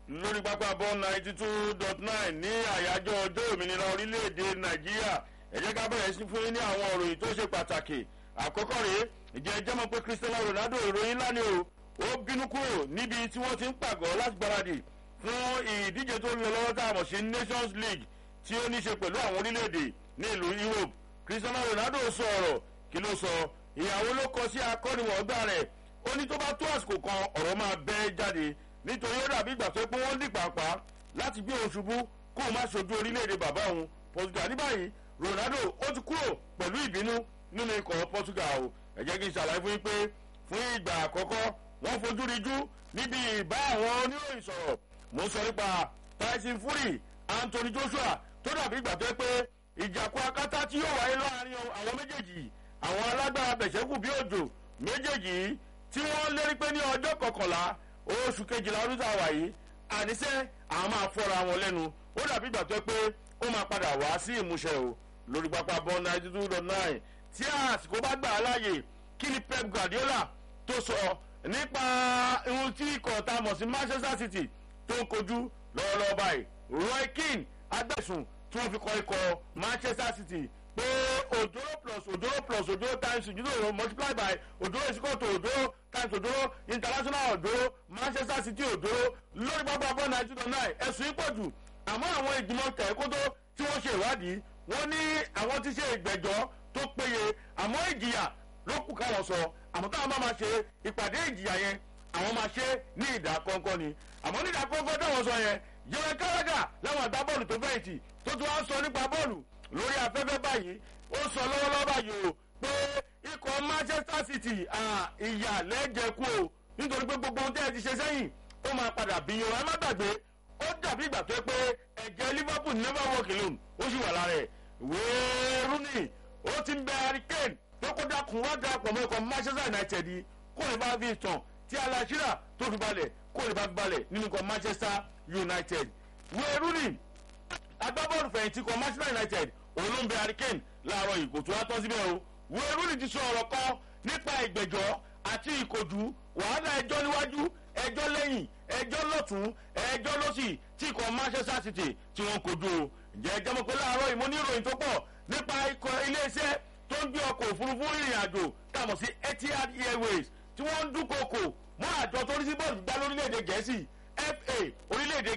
lórí pápá bọ́ ninety two dot nine ní àyájọ́ ọjọ́ òmìnira orílẹ̀-èdè nàìjíríà ẹ jẹ́ ká bẹ̀rẹ̀ sí fún yín ní àwọn òròyìn tó ṣe pàtàkì àkọ́kọ́ rèé ìjẹ́ ẹjẹ́ mọ̀ pé cristiano ronaldo ìròyìn ńlá ni o ó bínú kúrò níbi tí wọ́n ti ń pàgọ́ láti gbáradì fún ìdíje tó ń lọ lọ́wọ́ tá a mọ̀ sí nations league tí ó ní ṣe pẹ̀lú àwọn orílẹ̀-èdè ní ìlú europe cristiano ronaldo sọ ọ̀rọ̀ kí ló sọ ìyàwó ló kọ sí akọ́niwọ̀ọ́gbà rẹ̀ ó ní tó bá tó àsìkò kan ọ̀rọ̀ máa bẹ́ jáde nítorí ó dàbí ìgbà tó pé wọ́n dì pàápàá láti gbé òun ṣubú kó o má ṣojú orílẹ̀-èdè bàbá òun portugal ní báyìí ronaldo ó ti kúrò pẹ̀lú ìbínú nínú ikọ̀ portugal o ẹ jẹ́ kí n ṣàlàyé fún yín pé fún ìgbà àkọ́kọ́ wọ́n fojú rijú níbi ìbá àwọn oníròyìn sọ̀rọ̀ mo ń sọ nípa tyson fury anthony joshua tó dàbí ìgbà tó pé ìjàkú akátá tí yóò wáyé láàrin àwọn méjèèjì àwọn alágbára bẹ̀ṣẹ́kù bí òjò méjèèjì tí wọ́n lérí pé ní ọjọ́ kọkànlá oṣù kejìlá ọdún tá a wà yìí àníṣe àwọn máa fọ́ra wọn lẹ́nu ó dàbí ìgbà tó pé ó máa padà wá sí ìmúṣẹ o lórí pápá bọ́ ninety two dot nine tí àsìkò bá gbà á láàyè kí ni pep guardiola tó sọ nípa ohun tí ikọ̀ tá a mọ̀ sí manchester city tó ń kojú lọ́wọ́lọ́wọ́ báyìí roy keane agbẹ̀sùn tí wọ́n fi kọ́ ikọ̀ manchester city pé òdòrò plus òdòrò plus òdòrò times òdòrò multiply by òdòrò is equal to òdòrò times òdòrò international òdòrò manchester city òdòrò lórí pápá bọ́ ninety two nine ẹ̀sùn ìpọ̀jù àmọ́ àwọn ìgbìmọ̀ tẹ̀kótó tí wọ́n ṣe ìwádìí wọ́n ní àwọn ti ṣe ìgbẹ́jọ́ tó péye àmọ́ ìjìyà ló kù káwọn sọ àmọ́ táwọn bá máa ṣe ìpàdé ìjìyà yẹn àwọn máa ṣe ní ìdá kọ́ńkọ́ ni àmọ́ ní ìdá kọ́ńkọ́ táwọn sọ yẹn yẹn kárágà láwọn àgbá bọ́ọ̀lù tó fẹ̀yìntì tó tún wá sọ nípa bọ́ọ̀lù lórí afẹ́fẹ́ báyìí ó sọ lọ́wọ́lọ́wọ́ báyìí o pé ikọ̀ manchester city ìyà lẹ́jẹ̀kú o nítorí pé gbogbo ohun tẹ́ ẹ ti ṣe sẹ́yìn ó máa padà bí yan ẹ má gbàgbé ó dàbí ìgbà tó pé ẹ̀jẹ̀ liverpool never walk alone ó sì wà lára ẹ̀ wéérú ni ó ti ń bẹ hurricane tó kó dákun wá darapọ̀ mọ́ ikọ̀ manchester united yìí kó lè bá fi tàn tí aláṣírà tó fi balẹ̀ kó lè bá fi balẹ̀ nínú ikọ̀ manchester united wéérú ni agbábọ́ọ̀lù fẹ̀yìntì ikọ̀ manchester united òun ló ń bẹ hurricane láàárọ̀ yìí kò tó wá tán síbẹ̀ o wéérú ni ti sọ ọ̀rọ̀ kan nípa ìgbẹ̀jọ́ àti ìkojú wàhálà ẹjọ́ níwájú ẹjọ́ lẹ́yìn ẹjọ́ lọ́tún ẹjọ́ lọ́sì tí ikọ̀ manchester city tí wọ́n kojú o ǹjẹ́ ẹjọ́ mọ̀ pé láàárọ̀ ìmọ̀ ní ìròyìn tó pọ̀ nípa ikọ̀ iléeṣẹ́ tó ń gbé ọkọ̀ òfurufú ìrìn àjò tàmọ̀ sí etihad airways tí wọ́n ń dúnkokò mọ́ àjọ tó rí sí bọ́ọ̀lù gbá lórílẹ̀‐èdè gẹ̀ẹ́sì fa orílẹ̀‐èdè